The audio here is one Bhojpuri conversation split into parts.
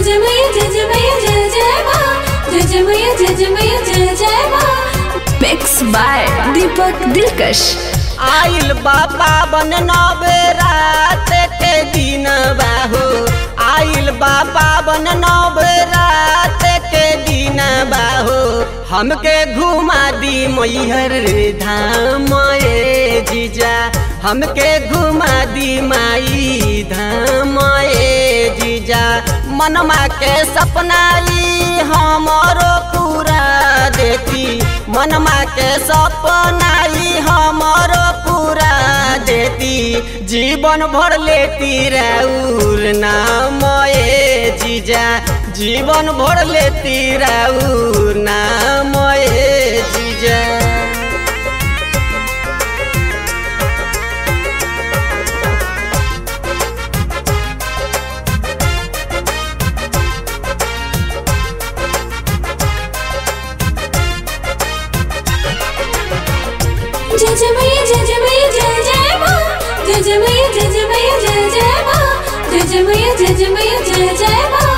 जजमय जजमय जय जय माँ जजमय जजमय जय जय माँ मिक्स बाय दीपक दिलकश आइल बाबा बन नवे रात के दिन बाहो आइल बाबा बन नवे रात के दिन बाहो हमके घुमा दी मैहर धाम ए जीजा हमके घुमा दी माई धाम ए जीजा मनमा के सपना ई हमरो पूरा देती मनमा के सपना ई हमरो पूरा देती जीवन भर लेती राउर नाम ए जीजा जीवन भर लेती राउर नाम ए जीजा जजमय जजमय जय जय माँ जजमय जजमय जय जय माँ जजमय जजमय जय जय माँ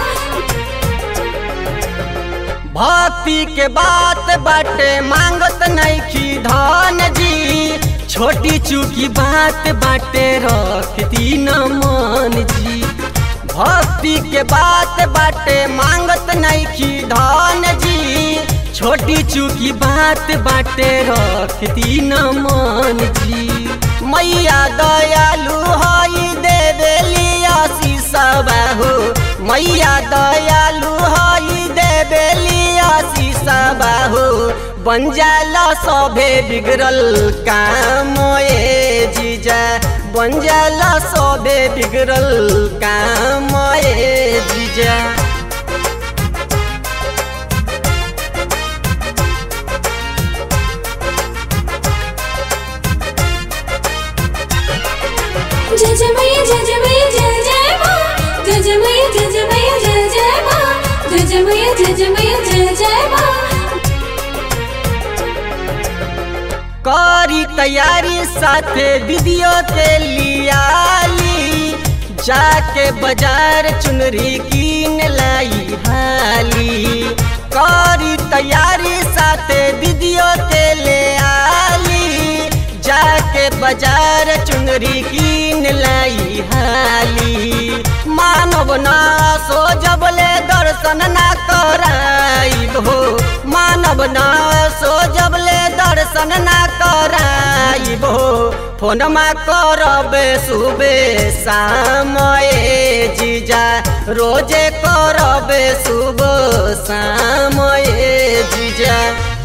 भक्ति के बात बाटे मांगत नैखी धन जी छोटी चूकी बात बाटे रखती न मन जी भक्ति के बात बाटे मांगत नैखी धन जी छोटी चूकी बात बाटे रखती न मन जी मैया दयालु हई देवेली आशीष बाहो मैया दयालु हई देवेली आशीष बाहो बन जाला सभे बिगड़ल काम ए जीजा बन जाला सभे बिगड़ल काम ए जीजा जजमय जजमय जय जय माँ जजमय जजमय जय जय माँ जजमय जजमय जय जय माँ करी तैयारी साथे दीदियों के लियाली जाके बाजार चुनरी कीन लाई हाली करी तैयारी साथे दीदियों के ले आली जाके बाजार चुनरी कीन लाई हाली मानव ना सो जबले दर्शन ना कराइब हो मानव ना सो जबले दर्शन ना कराइब हो फोनमा करबे सुबे शाम ए जीजा रोजे करबे सुबह शाम ए जीजा